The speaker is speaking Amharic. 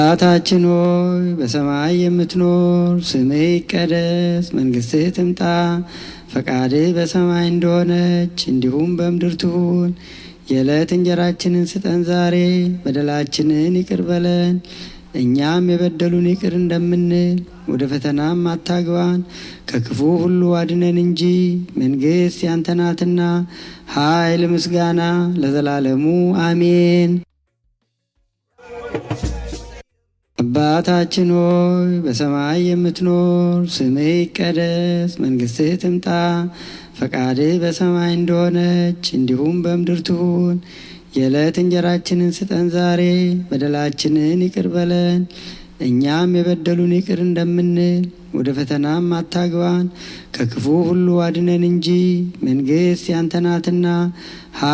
አባታችን ሆይ በሰማይ የምትኖር፣ ስምህ ይቀደስ፣ መንግስትህ ትምጣ፣ ፈቃድህ በሰማይ እንደሆነች እንዲሁም በምድር ትሁን። የዕለት እንጀራችንን ስጠን ዛሬ፣ በደላችንን ይቅር በለን እኛም የበደሉን ይቅር እንደምንል፣ ወደ ፈተናም አታግባን ከክፉ ሁሉ አድነን እንጂ መንግስት ያንተ ናትና፣ ኃይል፣ ምስጋና ለዘላለሙ አሜን። አባታችን ሆይ በሰማይ የምትኖር፣ ስምህ ይቀደስ፣ መንግስትህ ትምጣ፣ ፈቃድህ በሰማይ እንደሆነች እንዲሁም በምድር ትሁን። የዕለት እንጀራችንን ስጠን ዛሬ፣ በደላችንን ይቅር በለን እኛም የበደሉን ይቅር እንደምንል፣ ወደ ፈተናም አታግባን ከክፉ ሁሉ አድነን እንጂ መንግስት ያንተ ናትና